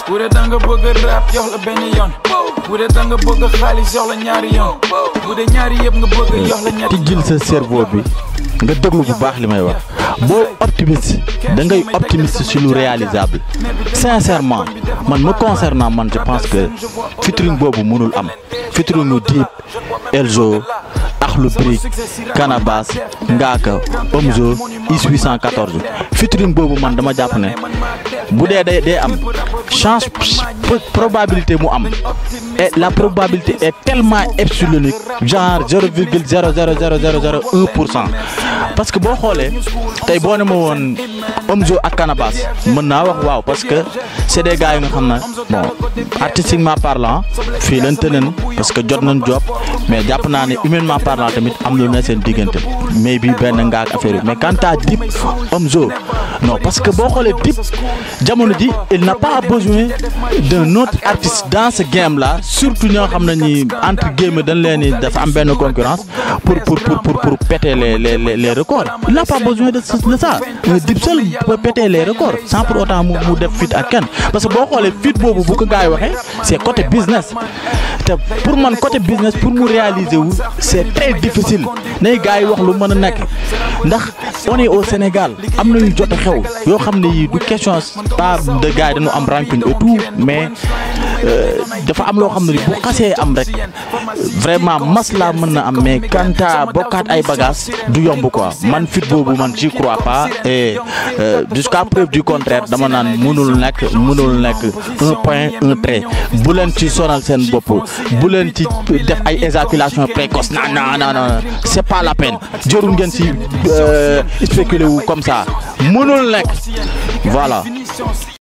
bu dee da nga bëgg rap jox la benn yoon bu dee da nga bëgg xaalis jox la ñaari yoon bu dee ñaari yëpp nga bëgg jox la ñetti tijjil sa cerveau bi nga déglu bu baax li may wax boo optimiste da ngay optimiste sur lu réalisable sincèrement man me concernant man je pense que featuring boobu mënul am featuring ñu Dip Elzo Akhlou Brick Canabasse Ngaaka Omzo Is 814 featuring boobu man dama jàpp ne bu dee day day am chance probabilité mu am et la probabilité est tellement epsilonique genre zéro virgule zéro zéro zéro zéro zéro un pour cent parce que boo xoolee tey boo ne ma woon Omzo ak Canabasse mën naa wax waaw parce que c'est des gars yi nga xam ne bon artistiquement parlant fii lañ tëneen parce que jot nañ job mais jàpp naa ne humainement parlant tamit am lu ne seen diggante mais bi benn nga ak affaire yi mais quant à Dip Omzo non parce que boo xoolee Dip jamono ji il n'a pas besoin d'un autre artiste dans ce game là surtout ñoo xam ne ñi entre guillemets dañ leen ni dafa am benn concurrence pour pour pour pour pour péter les les les les records il n'a pas besoin de de ça Dip seul peut péter les records sans pour autant mu mu def fit ak kenn parce que boo xoolee fit boobu bu ko gars yi waxee c'est côté business te pour man côté business pour mu réaliser wu c'est très difficile nay gars yi wax lu mën a nekk ndax on est au Sénégal am na yu jot a xew yoo xam ne yii du question pas de gars yi dañu am rancune et tout mais dafa am loo xam ne bu xasee am rek vraiment masla mën na am mais kanta bokkaat ay bagages du yomb quoi man fit boobu man j'y crois pas et jusqu'à preuve du contraire dama naan mënul nekk mënul nekk un point un trait bu leen ci sonal seen bopp bu leen ci def ay éjaculation précoce non non non non c'est pas la peine jërul ngeen ci spéculer wu comme ça mënul nekk voilà